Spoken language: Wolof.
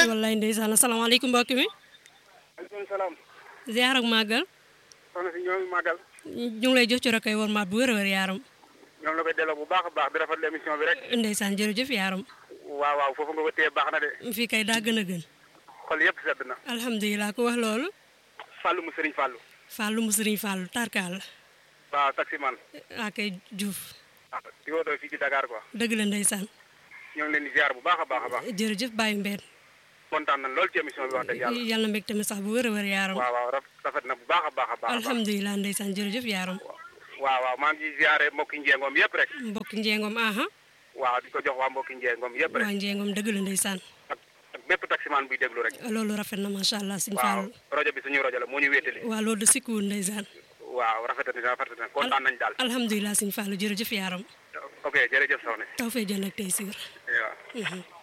wallaay ndeysaan asalaamaaleykum mbokk mi maaleykum salaam. ziar ak màggal soxna si ñoo ngi màggal. ñu ngi lay jox ci rakoy war maat bu wér a wér yaaram ñoom la koy delloo bu baax a baax di rafetlu émission bi rek. ndeysaan jërëjëf yaaram waaw waaw foofu nga ko téye baax na de. fii kay daa gën a gën xol yëpp sedd na. alhamdulilah ku wax loolu Fallou mu Serigne Fallou. Fallou mu sëriñ Fallou tarkaal waaw taximan. waa kay Diouf ah di wootoo fii ci Dakar quoi. dëgg la ndeysaan ñoo ngi leen di ziar bu baax a baax a baax. jërëjëf bàyyi mbeen kontaan nañ lool ci émission bi wax dëgg yàlla. yàlla mbég tamit sax bu wér a wér yaaram waaw waaw raf- rafet na bu baax a baax a baax. a baax. alhamdulilah ndeysaan jërëjëf yaaram waaw waaw maa ngi ziare mbokki njeengoom yëpp rek. mbokki njeengom aha waaw di ko jox waa mbokki njeengoom yëpp rek. waa njeengom dëgg la ndeysaan ak ak bépp taximan buy déglu rek. loolu rafet na macha allah sëñ waaw Fallou rajo bi suñu rajo la moo ñu wéetali. waa loolu de sikkuwul ndeysaan waaw rafet na rafet na kontaan nañ daal. alhamdulilah sëñ Fallou jërëjëf yaaram ok jërëjëf soxna si. taw fee jënd ak tey siir waaw.